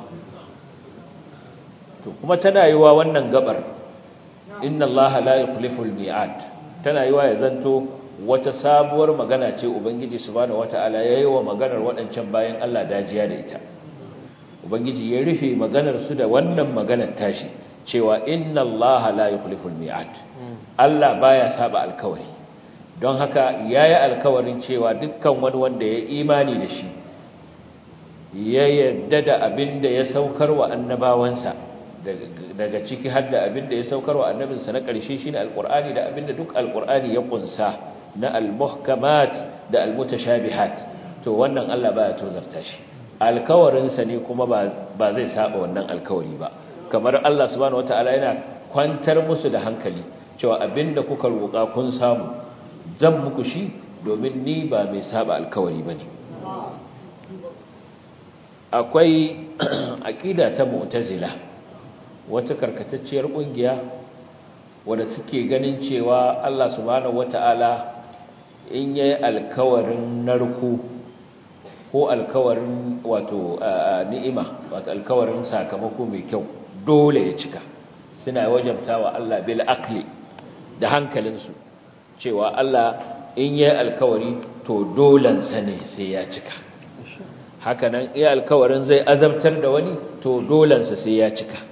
to kuma tana yiwa wannan gabar inna allaha la yukhlifu almi'ad tana yiwa ya zanto wata sabuwar magana ce ubangiji subhanahu wataala yayi wa maganar wadancan bayan Allah dajiya da ita ubangiji ya rufe maganar su da wannan maganar tashi cewa inna allaha la yukhlifu almi'ad Allah baya saba alkawari don haka yayi alkawarin cewa dukkan wani wanda ya imani da shi ya yarda da abin da ya saukar wa annabawansa daga ciki har da abin da ya saukar wa annabinsa na ƙarshe shine alqur'ani da abin da duk alqur'ani ya kunsa na almuhkamat da almutashabihat to wannan Allah baya tozarta shi alkawarinsa ne kuma ba zai saba wannan alkawari ba kamar Allah subhanahu wataala yana kwantar musu da hankali cewa abinda kuka roƙa kun samu zan muku shi domin ni ba mai saba alkawari bane akwai aqida ta mu'tazila wata karkatacciyar kungiya wanda suke ganin cewa Allah subhanahu wataala in yayi alkawarin narko ko alkawarin wato ni'ima wato alkawarin sakamako mai kyau dole ya cika suna wajabtawa Allah bil aqli da hankalinsu cewa Allah in yayi alkawari to dolan sa ne sai ya cika hakanan iya alkawarin zai azabtar da wani to dolan sa sai ya cika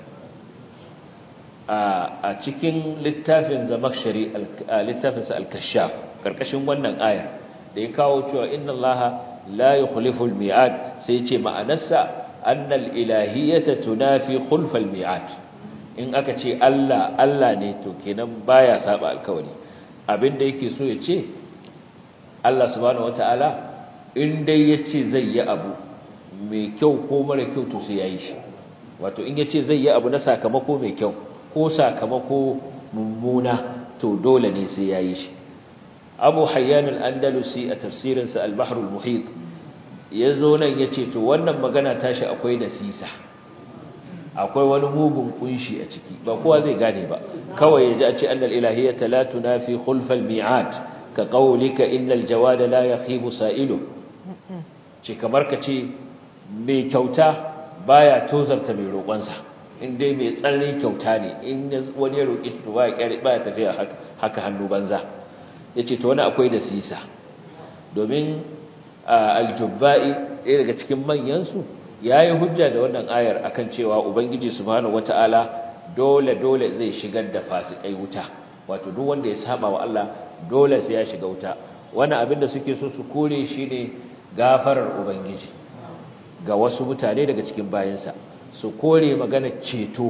a cikin littafin zamakshari littafin sa al-kashaf karkashin wannan aya da ya kawo cewa inna allaha la yukhlifu al-mi'ad sai ce ma'anarsa annal ilahiyyata tunafi khulf al-mi'ad in aka ce Allah Allah ne to kenan baya saba alkawari abinda yake so ya ce Allah subhanahu wataala in dai yace zai yi abu mai kyau ko mara kyau to sai yayi shi wato in yace zai yi abu na sakamako mai kyau ko sakamako mummuna to dole ne sai yayi shi Abu Hayyan al-Andalusi a tafsirinsa Al-Bahr al-Muhit yazo nan yace to wannan magana tashi akwai da sisa akwai wani mugun kunshi a ciki ba kowa zai gane ba kawai yaji a ce annal ilahiyyata la tunafi khulfal mi'ad ka qawlika innal jawada la yakhibu sa'ilu ce kamar ka ce mai kyauta baya tozarta mai roƙonsa in dai mai tsananin kyauta ne in wani ya roƙi to baya kyare baya tafiya haka hannu banza yace to wani akwai da sisa domin al-jubba'i ɗaya daga cikin manyan su yayi hujja da wannan ayar akan cewa ubangiji subhanahu wataala dole dole zai shigar da fasikai wuta wato duk wanda ya saba wa Allah dole sai ya shiga wuta wannan abin da suke so su kore shine gafarar ubangiji ga wasu mutane daga cikin bayansa su kore magana ceto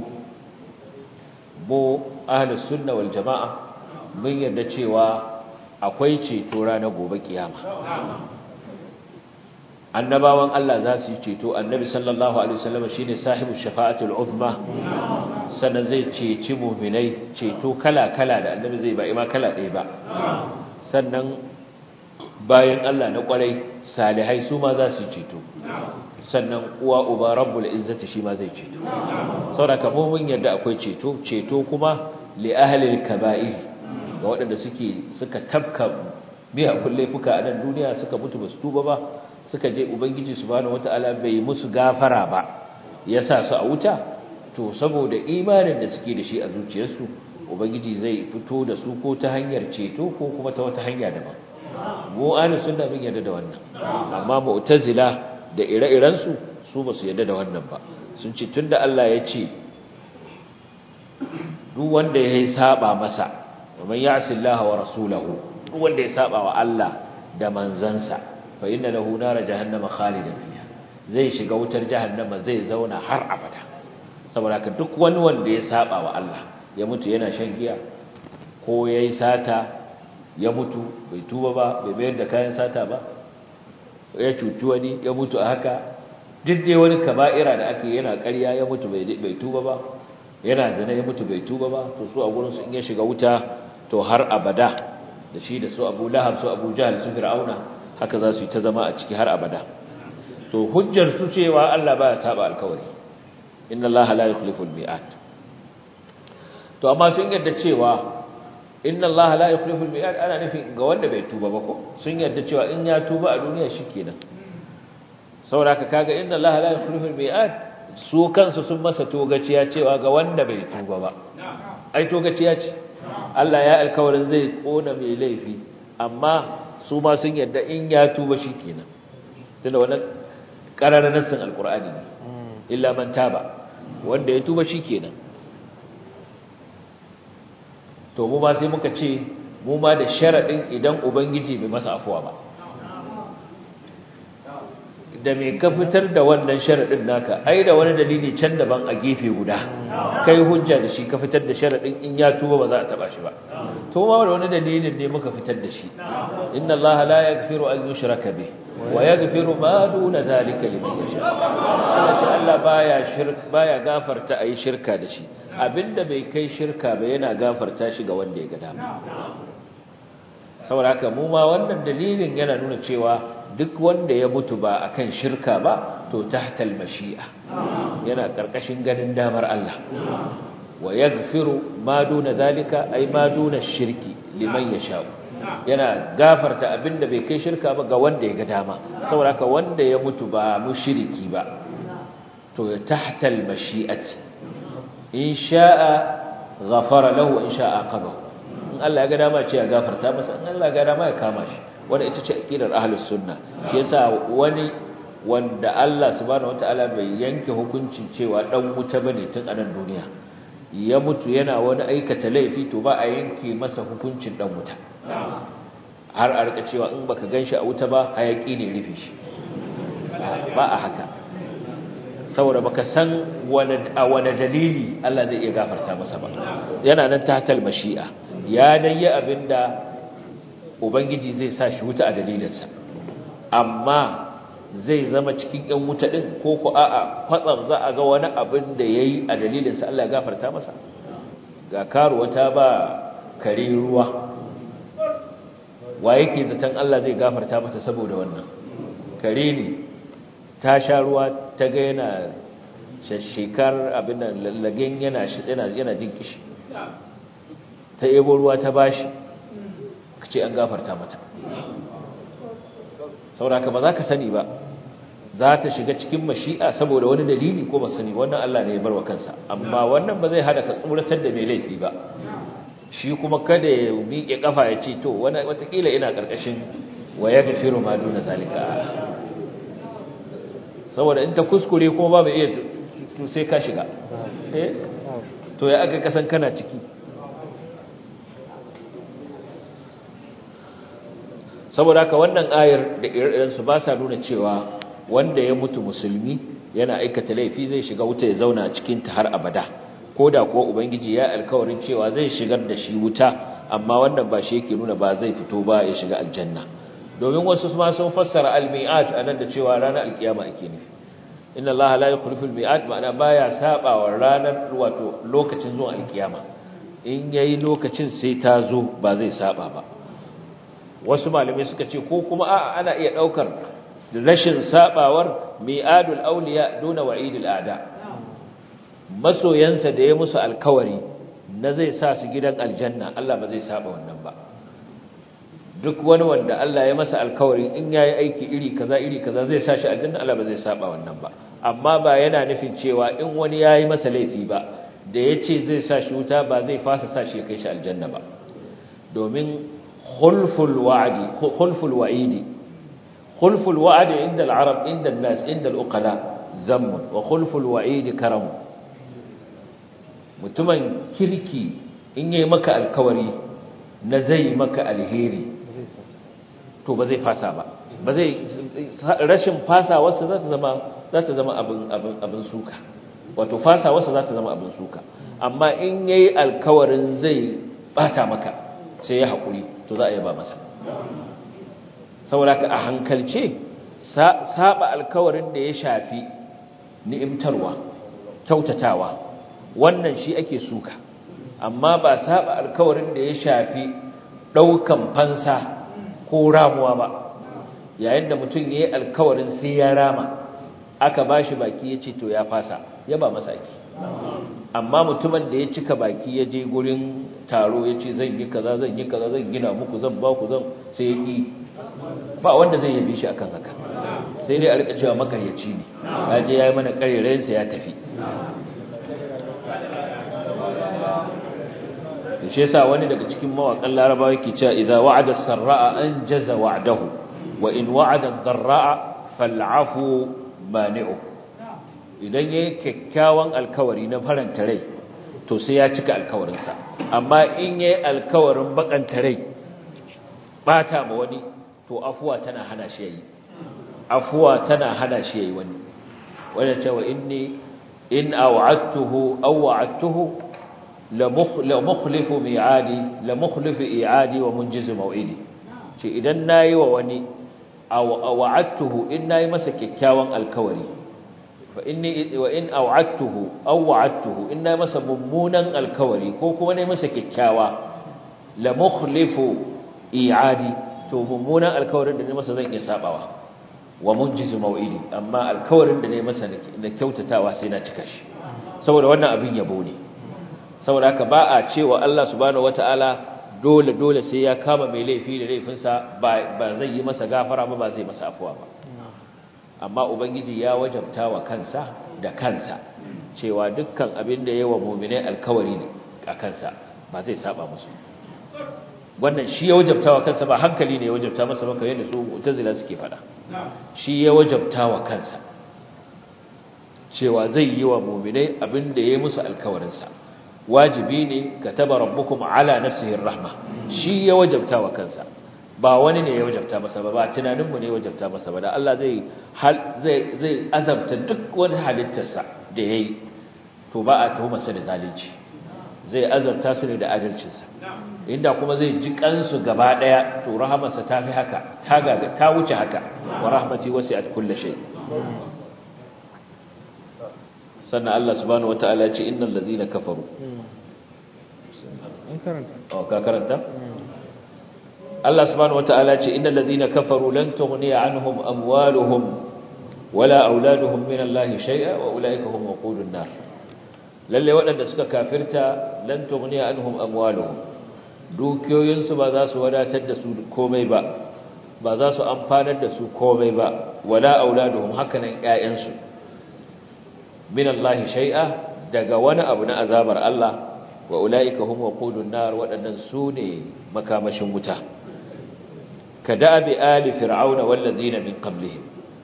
mu ahlus sunna wal jamaa mun yarda cewa akwai ceto ranar gobe kiyama annabawan Allah za su yi ceto annabi sallallahu alaihi wasallam shine sahibu shafa'atul uzma sannan zai ceci mu'minai ceto kala-kala da annabi zai ba ima kala ɗaya ba sannan bayan Allah na kwarai salihai su ma za su yi ceto sannan uwa uba rabbul izzati shi ma zai ceto saboda mu mun yarda akwai ceto ceto kuma li ahli al-kaba'ir ga waɗanda suke suka tabka biya kulle fuka a nan duniya suka mutu basu tuba ba suka je ubangiji subhanahu wataala bai musu gafara ba yasa su a wuta to saboda imanin da suke da shi a zuciyarsu ubangiji zai fito da su ko ta hanyar ceto ko kuma ta wata hanya daban mu ahlus sunna mun yarda da wannan amma mu'tazila da ire-iren su su ba su yarda da wannan ba sun ce tunda Allah ya ce duk wanda ya saba masa man ya'si Allah wa rasulahu duk wanda ya saba wa Allah da manzansa fa inna lahu nar jahannama khalidan fiha zai shiga wutar jahannama zai zauna har abada saboda ka duk wani wanda ya saba wa Allah ya mutu yana shan giya ko yayi sata ya mutu bai tuba ba bai bayar da kayan sata ba ya cuci wani ya mutu a haka duk dai wani kaba'ira da ake yana ƙarya ya mutu bai bai tuba ba yana zina ya mutu bai tuba ba to su a gurin su in ya shiga wuta to har abada da shi da su Abu Lahab su Abu Jahl su Fir'auna haka za su yi ta zama a ciki har abada to hujjar su cewa Allah baya saba alkawari inna Allah la yukhliful mi'ad to amma sun yarda cewa inna Allah la yukhliful mi'ad ana nufin ga wanda bai tuba ba ko sun yarda cewa in ya tuba a duniya shikenan saboda kaga inna Allah la yukhliful mi'ad su kansu sun masa togaciya cewa ga wanda bai tuba ba ai togaciya ce Allah ya alkawarin zai kona mai laifi amma su ma sun yarda in ya tuba shikenan tunda wannan qararar nassin alqur'ani ne illa man taba wanda ya tuba shikenan to mu ma sai muka ce mu ma da sharadin idan ubangiji bai masa afuwa ba da me ka fitar da wannan sharadin naka ai da wani dalili can daban a gefe guda kai hujja da shi ka fitar da sharadin in ya tuba ba za a taba shi ba to ma da wani dalilin ne muka fitar da shi inna allaha la yaghfiru an yushraka bih wa yaghfiru ma duna zalika liman yasha Allah baya shirk baya gafarta ayi shirka da shi abinda bai kai shirka ba yana gafarta shi ga wanda ya ga dama saboda haka mu ma wannan dalilin yana nuna cewa duk wanda ya mutu ba akan shirka ba to tahtal mashi'a yana karkashin ganin damar Allah wa yaghfiru ma duna zalika ay ma duna shirki liman yasha yana gafarta abinda bai kai shirka ba ga wanda ya ga dama saboda haka wanda ya mutu ba mushriki ba to tahtal mashi'ati in sha'a ghafara lahu in sha'a aqabahu in Allah ya ga dama ce ya gafarta masa in Allah ya ga dama ya kama shi wanda ita ce aqidar ahlus sunna shi yasa wani wanda Allah subhanahu wataala bai yanke hukuncin cewa dan wuta bane tun anan duniya ya mutu yana wani aikata laifi to ba a yanke masa hukuncin dan wuta har a rika cewa in baka ganshi a wuta ba hayaki ne rufe shi ba a haka saboda baka san wani a wani dalili Allah zai iya gafarta masa ba yana nan tahtal mashi'a ya dai abinda ubangiji zai sa shi wuta a dalilinsa amma zai zama cikin yan wuta din ko ko a'a kwatsam za a ga wani abin da yayi a dalilinsa Allah ya gafarta masa ga karuwa ta ba kare ruwa wa yake zaton Allah zai gafarta mata saboda wannan kare ne ta sha ruwa ta ga yana shashikar abin da lallagen yana yana jin kishi ta ebo ruwa ta bashi kace an gafarta mata sauraka ba za ka sani ba za ta shiga cikin mashi'a saboda wani dalili ko ba sani wannan Allah ne ya barwa kansa amma wannan ba zai hada ka tsuratar da mai laifi ba shi kuma kada ya miƙe kafa ya ce to wani watakila ina karkashin wa yaghfiru ma duna zalika saboda in ta kuskure kuma babu iya to sai ka shiga eh to ya aka kasan kana ciki saboda haka wannan ayar da ire su ba sa nuna cewa wanda ya mutu musulmi yana aikata laifi zai shiga wuta ya zauna cikin ta har abada ko da kuwa ubangiji ya alkawarin cewa zai shigar da shi wuta amma wannan ba shi yake nuna ba zai fito ba ya shiga aljanna domin wasu ma sun fassara al-mi'at anan da cewa ranar alkiyama ake nufi inna Allah la yukhlifu al-mi'at ma'ana baya sabawa ranar wato lokacin zuwa alkiyama in yayi lokacin sai ta zo ba zai saba ba wasu malamai suka ce ko kuma a'a ana iya daukar rashin sabawar mi'adul awliya duna wa'idul a'da masoyansa da ya musu alkawari na zai sa su gidan aljanna Allah ba zai saba wannan ba duk wani wanda Allah ya masa alkawari in yayi aiki iri kaza iri kaza zai sa shi aljanna Allah ba zai saba wannan ba amma ba yana nufin cewa in wani yayi masa laifi ba da yace zai sa shi wuta ba zai fasa sa shi kai shi aljanna ba domin khulful wa'di khulful wa'idi khulful wa'di inda al-arab inda an-nas inda al-uqala zamm wa khulful wa'idi karam mutumin kirki in yayi maka alkawari na zai maka alheri to ba zai fasa ba ba zai rashin fasa wasu za ta zama za ta zama abin abin abin suka wato fasa wasu za ta zama abin suka amma in yayi alkawarin zai bata maka sai ya hakuri to za a yaba masa saboda ka a hankalce saba alkawarin da ya shafi ni'imtarwa kyautatawa wannan shi ake suka amma ba saba alkawarin da ya shafi daukan fansa ko ramuwa ba yayin da mutum yayi alkawarin sai ya rama aka bashi baki yace to ya fasa ya ba masa aki amma mutumin da ya cika baki ya je gurin taro ya ce zan yi kaza zan yi kaza zan gina muku zan ba ku zan sai ya ƙi ba wanda zai yabi shi akan haka sai dai a rika cewa makaryaci ne ya je ya yi mana ƙarerayensa ya tafi da shi yasa wani daga cikin mawaƙan larabawa yake cewa idza wa'ada sarra'a an jaza wa'dahu wa in wa'ada dharra'a fal'afu mani'u idan yayi kyakkyawan alkawari na faranta rai to sai ya cika alkawarinsa amma in yayi alkawarin bakanta rai bata ma wani to afuwa tana hana shi yayi afuwa tana hana shi yayi wani wanda cewa inni in aw'adtuhu aw wa'adtuhu la mukhlifu mi'adi la mukhlifu i'adi wa munjizu maw'idi ce idan nayi wa wani aw wa'adtuhu in nayi masa kyakkyawan alkawari fa inni wa in aw'adtuhu aw wa'adtuhu in nayi masa mummunan alkawari ko kuma nayi masa kyakkyawa la mukhlifu i'adi to mummunan alkawarin da nayi masa zan iya sabawa wa munjizu maw'idi amma alkawarin da nayi masa na kyautatawa sai na cika shi saboda wannan abin yabo ne saboda haka ba a cewa Allah subhanahu wataala dole dole sai ya kama mai laifi da laifinsa ba ba zai yi masa gafara ba ba zai masa afuwa ba amma ubangiji ya wajabta wa kansa da kansa cewa dukkan abin da yawa mu'minai alkawari ne a kansa ba zai saba musu wannan shi ya wajabta wa kansa ba hankali ne ya wajabta masa ba kamar yadda su mu'tazila suke faɗa shi ya wajabta wa kansa cewa zai yi wa mu'minai abin da ya musu alkawarinsa wajibi ne kataba rabbukum ala nafsihi rahma shi ya wajabta wa kansa ba wani ne ya wajabta masa ba ba tunanin mu ne ya wajabta masa ba da Allah zai zai zai azabta duk wani halittarsa da yayi to ba a tuhuma sa da zalunci zai azabta su ne da adalcinsa inda kuma zai ji kansu gaba daya to rahamarsa ta fi haka ta gaga ta wuce haka wa rahmati wasi'at kulli shay sannan Allah subhanahu wata'ala ce innal ladina kafaru an karanta oh ka karanta Allah subhanahu wata'ala ce innal ladina kafaru lan tughni anhum amwaluhum wala auladuhum min Allah shay'a wa ulaika hum waqudun nar lalle waɗanda suka kafirta lan tughni anhum amwaluhum dukiyoyinsu ba za su wadatar da su komai ba ba za su amfanar da su komai ba wala auladuhum hakanan ƴaƴansu min Allah shay'a daga wani abu na azabar Allah wa ulaika hum waqudun nar wadannan sune makamashin wuta kada bi ali fir'auna wal ladina min qablihim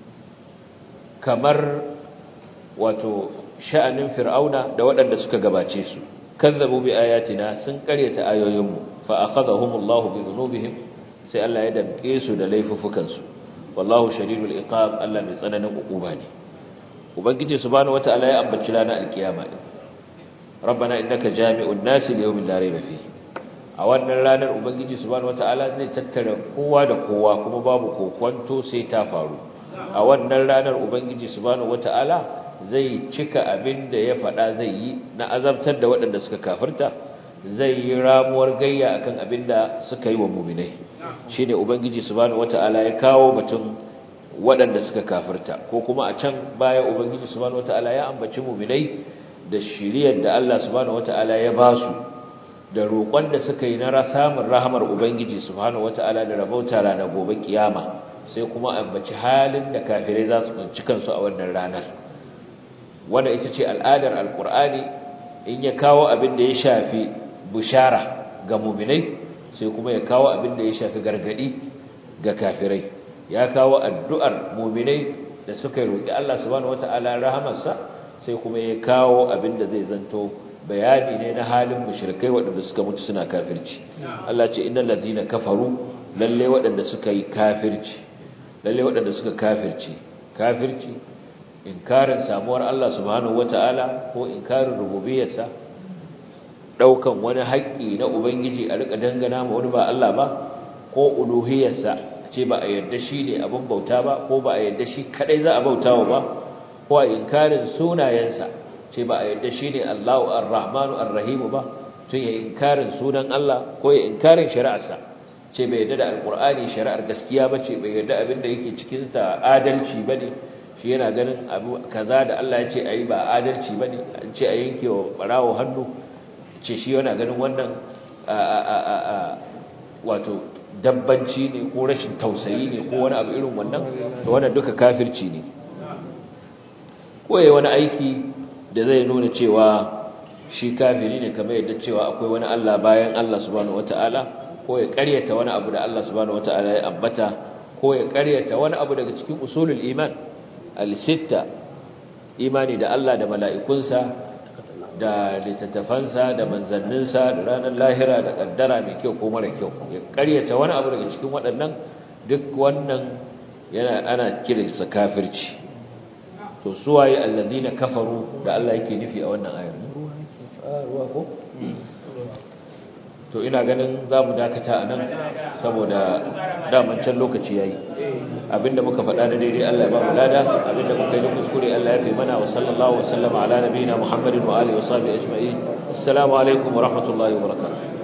kamar wato sha'anin fir'auna da wadanda suka gabace su kazzabu bi ayatina sun karyata ayoyinmu fa akhadhahum Allah bi dhunubihim sai Allah ya damke su da laifufukan su wallahu shadidul iqab Allah mai tsananin ukuba ne ubangiji subhanahu wataala ya ambaci ranar alkiyama din rabbana innaka jami'un nasi li yawmin la rayba fihi a wannan ranar ubangiji subhanahu wataala zai tattara kowa da kowa kuma babu kokwanto sai ta faru a wannan ranar ubangiji subhanahu wataala zai cika abin da ya faɗa zai yi na azabtar da waɗanda suka kafirta zai yi ramuwar gayya akan abin da suka yi wa muminai shine ubangiji subhanahu wataala ya kawo batun waɗanda suka kafirta ko kuma a can baya ubangiji subhanahu wataala ya ambaci mu'minai da shiriyar da Allah subhanahu wataala ya ba su da roƙon da suka yi na samun rahamar ubangiji subhanahu wataala da rabauta ranar gobe kiyama sai kuma ambaci halin da kafirai za su kunci kansu a wannan ranar wanda ita ce al'adar alkur'ani in ya kawo abin da ya shafi bishara ga mu'minai sai kuma ya kawo abin da ya shafi gargadi ga kafirai ya kawo addu'ar muminai da suka roƙi Allah subhanahu wata'ala rahamarsa sai kuma ya kawo abin da zai zanto bayani ne na halin mushrikai waɗanda suka mutu suna kafirci Allah ce innal ladina kafaru lalle waɗanda suka yi kafirci lalle waɗanda suka kafirci kafirci inkarin samuwar Allah subhanahu wata'ala ko inkarin rububiyarsa daukan wani haƙƙi na ubangiji a rika dangana ma wani ba Allah ba ko uluhiyarsa ce ba a yarda shi ne abin bauta ba ko ba a yarda shi kadai za a bautawa ba ko a inkarin sunayensa ce ba a yarda shi ne Allahu Ar-Rahmanu Ar-Rahim ba tun ya inkarin sunan Allah ko ya inkarin shari'arsa ce bai yarda da alkur'ani shari'ar gaskiya ba ce bai yarda abin da yake cikin ta adalci ba ne shi yana ganin abu kaza da Allah ya ce a yi ba adalci ba ne an ce a yanke wa ɓarawo hannu ce shi yana ganin wannan wato dabbanci ne ko rashin tausayi ne ko wani abu irin wannan da wannan duka kafirci ne ko yayi wani aiki da zai nuna cewa shi kafiri ne kamar yadda cewa akwai wani Allah bayan Allah subhanahu wataala ko ya ƙaryata wani abu da Allah subhanahu wataala ya ambata ko ya ƙaryata wani abu daga cikin usulul iman al-sitta imani da Allah da mala'ikunsa da littattafansa da manzanninsa da ranar lahira da kaddara mai kyau ko mara kyau ya karyata wani abu daga cikin waɗannan duk wannan yana ana kiransa kafirci to suwaye allazina kafaru da Allah yake nufi a wannan ayar ruwa ko to ina ganin za mu dakata a nan saboda daman can lokaci yayi abinda muka faɗa da daidai Allah ya ba mu lada abinda muka yi da kuskure Allah ya fi mana wa sallallahu wa sallama ala nabiyina Muhammadin wa alihi wa sahbihi ajma'in assalamu alaikum wa rahmatullahi wa barakatuh